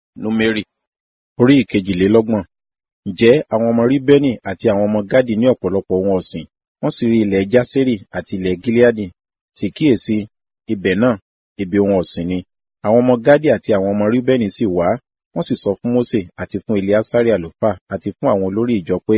Númérì orí ìkejìlélọ́gbọ̀n. Ǹjẹ́ àwọn ọmọ Ríbẹ́nì àti àwọn ọmọ Gádì ní ọ̀pọ̀lọpọ̀ ohun ọ̀sìn, wọ́n sì rí ilẹ̀ Jásérì àti ilẹ̀ Gileadi. Sì kíyèsi, ibẹ̀ náà, ibi ohun ọ̀sìn ni. Àwọn ọmọ Gádì àti àwọn ọmọ Ríbẹ́nì sì wá, wọ́n sì sọ fún Mósè àti fún Eleasari àlùfáà àti fún àwọn olórí ìjọ pé,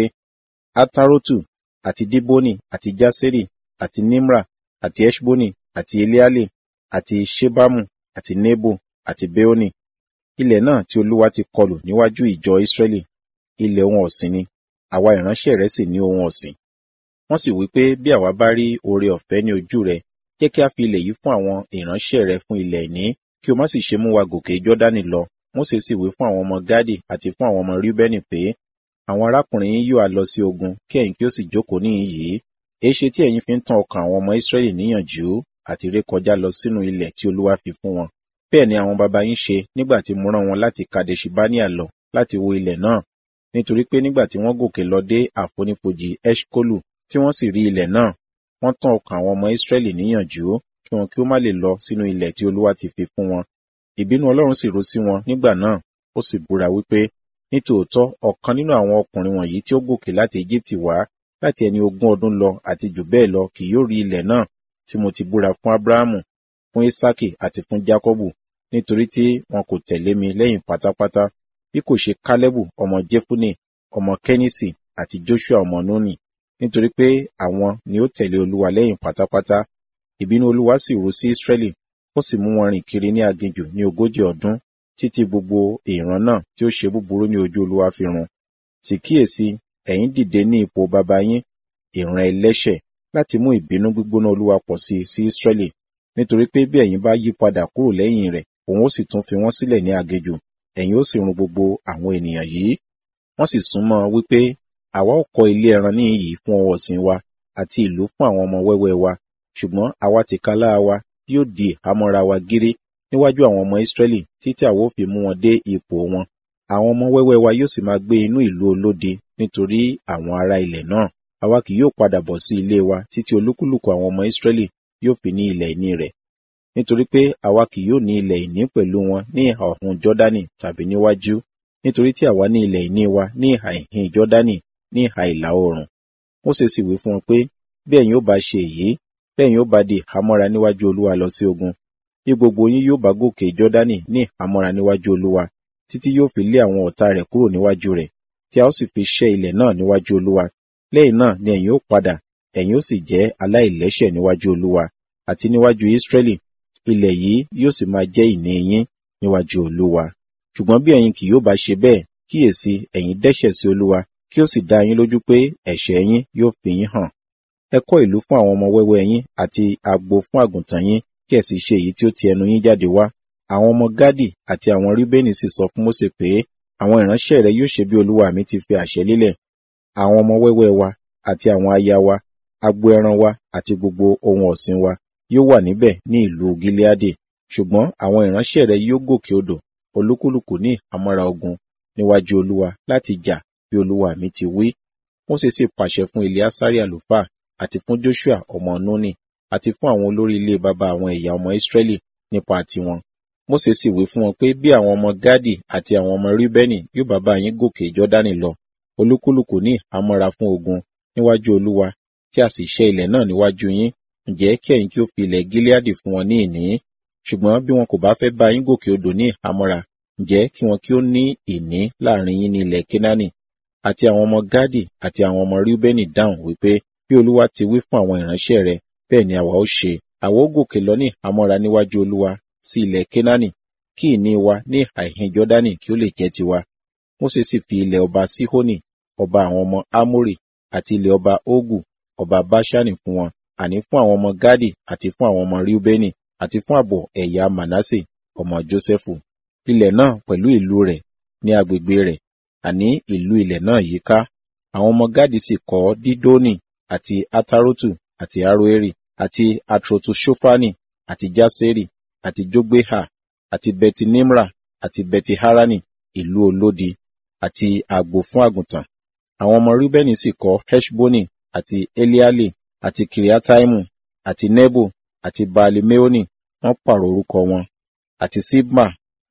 Atarotu àti Diboni àti Jásérì àti Nimra àti Eṣboni àti Eleale àti Ṣebamu àti Nebo àti Beoni. Ilẹ̀ náà tí Olúwa ti kọlù níwájú ìjọ Ísírẹ́lì, ilẹ̀ ohun ọ̀sìn ni, àwa ìránṣẹ́ rẹ̀ sì ní ohun ọ̀sìn. Wọ́n sì wí pé bí àwa bá rí oore ọ̀fẹ́ ní ojú rẹ, jẹ́ kí a fi ilẹ̀ yìí fún àwọn ìránṣẹ́ rẹ fún ilẹ̀ ìní, kí o má sì ṣe mú wa gòkè Jọ́dánì lọ. Mósè sì wí fún àwọn ọmọ Gádì àti fún àwọn ọmọ Ríbẹ́nì pé, àwọn arákùnrin yín yóò á lọ sí ogun, kí ẹ̀yin kí ó sì jókòó níhìn yìí. Èéṣe tí ẹ̀yin fi ń tan ọkàn àwọn ọmọ Ísírẹ́lì níyànjú àti rékọjá lọ sínú ilẹ̀ tí Olúwa fi fún wọn? Bẹ́ẹ̀ ni àwọn baba yín ṣe nígbà tí mo rán wọn láti Kadeṣi Báníà lọ láti wo ilẹ̀ náà. Nítorí pé nígbà tí wọ́n gòkè lọ dé àfonífojì Eṣkolu tí wọ́n sì rí ilẹ̀ náà, wọ́n tán ọkàn àwọn ọmọ Ísírẹ́lì níyànjú kí wọn kí ó má lè lọ sínú ilẹ̀ tí Olúwa ti fi fún wọn. Ìbínú Ọlọ́run sì ru sí wọn nígbà náà, ó sì búra wípé, nítòótọ́ ọ̀kan nínú àwọn ọkùnrin wọ̀nyí tí ó gòkè láti Égíptì wá láti ẹni ogún ọdún lọ àti jù bẹ́ẹ̀ lọ kì yóò rí ilẹ̀ náà tí mo ti búra fún Ábúráhámù, fún Ísákì àti fún Jákọ́bù, nítorí tí wọn kò tẹ̀lé mi lẹ́yìn pátápátá, bí kò ṣe Kálẹ́bù ọmọ Jefune, ọmọ Kẹ́nìsì àti Joṣua ọmọ Núnì, nítorí pé àwọn ni ó tẹ̀lé Olúwa lẹ́yìn pátápátá. Ìbínú Olúwa sì ru sí Ísírẹ́lì, ó sì mú wọn rìn kiri ní aginjù ní ogójì ọdún, títí gbogbo ìran náà tí ó ṣe búburú ní ojú Olúwa fi run. Sì kíyèsi, ẹ̀yin dìde ní ipò baba yín, ìran ẹlẹ́ṣẹ̀, láti mú ìbínú gbígbóná Olúwa pọ̀ sí sí Ísírẹ́lì, nítorí pé bí ẹ̀yin bá yí padà kúrò lẹ́yìn rẹ̀, òun ó sì tún fi wọ́n sílẹ̀ ní aginjù, ẹ̀yin ó sì run gbogbo àwọn ènìyàn yìí. Wọ́n sì súnmọ́ wípé, àwa ó kọ́ ilé ẹran níhìn yìí fún ohun ọ̀sìn wa, àti ìlú fún àwọn ọmọ wẹ́wẹ́ wa, ṣùgbọ́n àwa tìkálára wa yóò di ìhámọ́ra wa gírí níwájú àwọn ọmọ Ísírẹ́lì títí àwa ó fi mú wọn dé ipò wọn. Àwọn ọmọ wẹ́wẹ́ wa yóò sì máa gbé inú ìlú olódi nítorí àwọn ará ilẹ̀ náà. Àwa kì yóò padà bọ̀ sí ilé wa títí olúkúlùkù àwọn ọmọ Ísírẹ́lì yóò fi ní ilẹ̀ ìní rẹ̀. Nítorí pé àwa kì yóò ní ilẹ̀ ìní pẹ̀lú wọn ní ìhà ọ̀hún Jọ́dánì tàbí níwájú, nítorí tí àwa ní ilẹ̀ ìní wa ní ìhà ìhín Jọ́dánì ní ìhà ìlà oòrùn. Mósè sì wí fún wọn pé, bí ẹ̀yin ó bá ṣe èyí, bí ẹ̀yin ó bá di ìhámọ́ra níwájú Olúwa lọ sí ogun, bí gbogbo yín yóò bá gòkè Jọ́dánì ní ìhámọ́ra níwájú Olúwa, títí yóò fi lé àwọn ọ̀tá rẹ̀ kúrò níwájú rẹ̀, tí a ó sì fi ṣẹ́ ilẹ̀ náà níwájú Olúwa. Lẹ́yìn náà ni ẹ̀yin ó padà, ẹ̀yin ó sì jẹ́ aláìlẹ́ṣẹ̀ níwájú Olúwa, àti níwájú Ísírẹ́lì, ilẹ̀ yìí yóò sì máa jẹ́ ìní yín níwájú Olúwa. Ṣùgbọ́n bí ẹ̀yin kì yóò bá ṣe bẹ́ẹ̀, kíyèsi ẹ̀yin dẹ́ṣẹ̀ sí Olúwa, kí ó sì dá yín lójú pé ẹ̀ṣẹ̀ yín yóò fi yín hàn. Ẹ kọ́ ìlú fún àwọn ọmọ wẹ́wẹ́ yín àti agbo fún àgùntàn yín, kí ẹ sì ṣe èyí tí ó ti ẹnu yín jáde wá. Àwọn ọmọ Gádì àti àwọn Ríbẹ́nì sì sọ fún Mósè pé, àwọn ìránṣẹ́ rẹ yóò ṣe bí olúwa mi ti fi àṣẹ lélẹ̀. Àwọn ọmọ wẹ́wẹ́ wa àti àwọn aya wa, agbo ẹran wa àti gbogbo ohun ọ̀sìn wa yóò wà níbẹ̀ ní ìlú Gileadi. Ṣùgbọ́n àwọn ìránṣẹ́ rẹ yóò gòkè odò, olúkúlùkù ní ìhámọ́ra ogun níwájú Olúwa láti jà bí olúwa mi ti wí. Mósè sì pàṣẹ fún Eleasari àlùfáà àti fún Joshua ọmọ Núnì àti fún àwọn olórí ilé baba àwọn ẹ̀yà ọmọ Ísírẹ́lì nípa tiwọn. Mósè sì wí fún wọn pé bí àwọn ọmọ Gádì àti àwọn ọmọ Ríbẹ́nì yóò bá bá yín gòkè Jọ́dánì lọ, olúkúlùkù ní ìhámọ́ra fún ogun níwájú Olúwa, tí a sì ṣẹ́ ilẹ̀ náà níwájú yín, ǹjẹ́ kí ẹ̀yin kí ó fi ilẹ̀ Gileadi fún wọn ní ìní. Ṣùgbọ́n bí wọn kò bá fẹ́ bá yín gòkè odò ní ìhámọ́ra, ǹjẹ́ kí wọn kí ó ní ìní láàrin yín ní ilẹ̀ Kénáánì. Àti àwọn ọmọ Gádì àti àwọn ọmọ Ríbẹ́nì dáhùn wípé, bí Olúwa ti wí fún àwọn ìránṣẹ́ rẹ̀, bẹ́ẹ̀ ni àwa ó ṣe. Àwa ó gòkè lọ ní ìhámọ́ra níwájú Olúwa sí ilẹ̀ Kénáánì, kí ìní wa ní ìhà ìhín Jọ́dánì kí ó lè jẹ́ tiwa. Mósè sì fi ilẹ̀ ọba Síhónì, ọba àwọn ọmọ Ámórì, àti ilẹ̀ ọba Ógù, ọba Báṣánì fún wọn, àní fún àwọn ọmọ Gádì àti fún àwọn ọmọ Ríúbẹ́nì, àti fún ààbọ̀ ẹ̀yà Mànásè, ọmọ Jósẹ́fù. Ilẹ̀ náà pẹ̀lú ìlú rẹ̀ ní agbègbè rẹ̀, àní ìlú ilẹ̀ náà yíká. Àwọn ọmọ Gádì sì kọ́ Dídónì, àti Atarotu, àti Aroeri, àti Atrotu-Ṣofani, àti Jásérì, àti Jógbéhà, àti Beti-Nimra, àti Beti-Harani, ìlú olódi, àti agbo fún àgùntàn. Àwọn ọmọ Ríbẹ́nì sì kọ́ Heṣboni, àti Eliale, àti Kiriataimu, àti Nebo, àti Baali-Meoni, wọ́n pààrọ̀ orúkọ wọn, àti Sibma,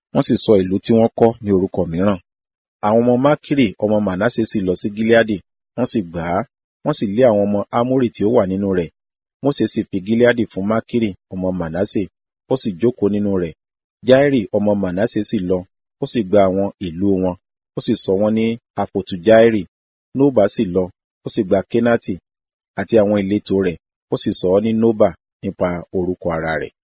wọ́n sì sọ ìlú tí wọ́n kọ́ ní orúkọ mìíràn. Àwọn ọmọ Mákìrì ọmọ Mànásè sì lọ sí Gileadi, wọ́n sì gbà á, wọ́n sì lé àwọn ọmọ Ámórì tí ó wà nínú rẹ̀. Mósè sì fi Gileadi fún Mákìrì ọmọ Mànásè, ó sì jókòó nínú rẹ̀. Jairi ọmọ Mànásè sì lọ, ó sì gba àwọn ìlú wọn, ó sì sọ wọ́n ní àfòtù Jairi. Nóbà sì lọ, ó sì gba Kénáàtì àti àwọn ìletò rẹ̀, ó sì sọ ọ́ ní Nóbà nípa orúkọ ara rẹ̀.